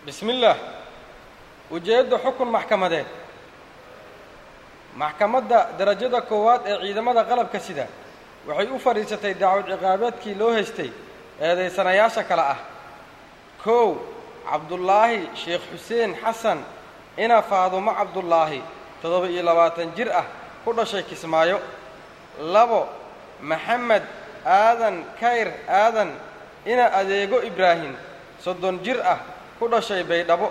bismi illaah ujeedda xukun maxkamadeed maxkamadda darajada koowaad ee ciidamada qalabka sida waxay u fadhiisatay dacwad ciqaabeedkii loo haystay eedaysanayaasha kale ah kow cabdullaahi sheekh xuseen xasan ina faadumo cabdullaahi toddoba iyo labaatan jir ah ku dhashay kismaayo labo maxamed aadan kayr aadan ina adeego ibraahim soddon jir ah ku dhashay baydhabo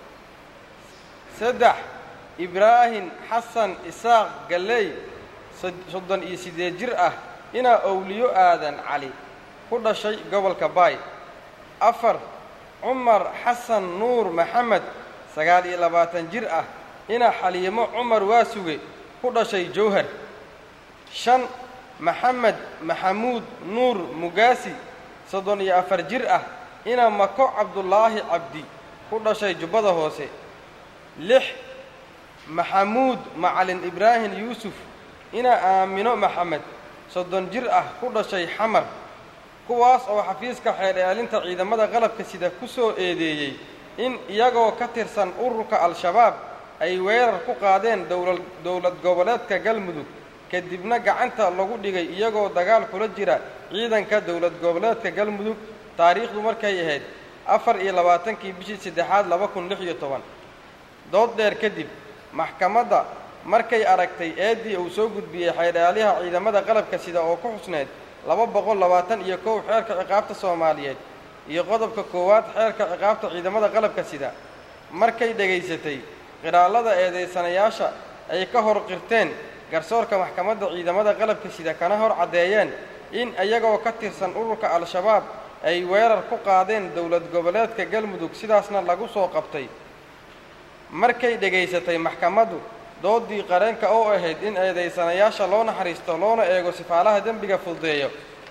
saddex ibraahim xasan isaaq galley soddon iyo siddeed jir ah inaa owliyo aadan cali ku dhashay gobolka baay afar cumar xasan nuur maxamed sagaal iyo labaatan jir ah inaa xaliimo cumar waasuge ku dhashay jowhar shan maxamed maxamuud nuur mugaasi soddon iyo afar jir ah inaa mako cabdulaahi cabdi ku dhashay jubbada hoose lix maxamuud macalin ibraahim yuusuf inaa aamino maxamed soddon jir ah ku dhashay xamar kuwaas oo xafiiska xeer eelinta ciidamada qalabka sida ku soo eedeeyey in iyagoo ka tirsan ururka al-shabaab ay weerar ku qaadeen dowlad goboleedka galmudug kadibna gacanta lagu dhigay iyagoo dagaal kula jira ciidanka dowlad goboleedka galmudug taariikhdu markay ahayd afar iyo labaatankii bishii saddexaad laba kun lix iyo toban dood dheer kadib maxkamadda markay aragtay eeddii uu soo gudbiyey xeerdhaalyaha ciidamada qalabka sida oo ku xusneyd laba boqol labaatan iyo kow xeerka ciqaabta soomaaliyeed iyo qodobka koowaad xeerka ciqaabta ciidamada qalabka sida markay dhegaysatay qiraallada eedaysanayaasha ay ka hor qirteen garsoorka maxkamadda ciidamada qalabka sida kana hor caddeeyeen in iyagoo ka tirsan ururka al-shabaab ay weerar ku qaadeen dowlad goboleedka galmudug sidaasna lagu soo qabtay markay dhegaysatay maxkamaddu dooddii qareenka oo ahayd in eedaysanayaasha loo naxariisto loona eego sifaalaha dembiga fududeeyo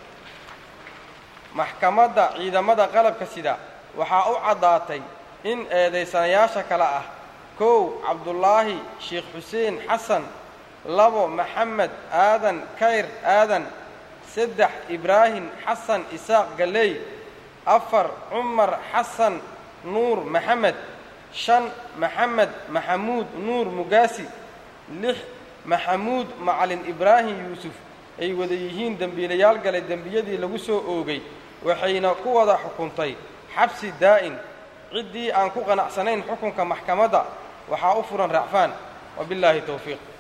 maxkamadda ciidamada qalabka sida waxaa u caddaatay in eedaysanayaasha kale ah kow cabdullaahi sheekh xuseen xasan labo maxamed aadan kayr aadan saddex ibraahim xasan isaaq galley afar cumar xasan nuur maxamed shan maxamed maxamuud nuur mugaasi lix maxamuud macalin ibraahim yuusuf ay wada yihiin dembiilayaal galay dembiyadii lagu soo oogay waxayna ku wada xukuntay xabsi daa'in ciddii aan ku qanacsanayn xukunka maxkamadda waxaa u furan racfaan wabillaahi towfiiq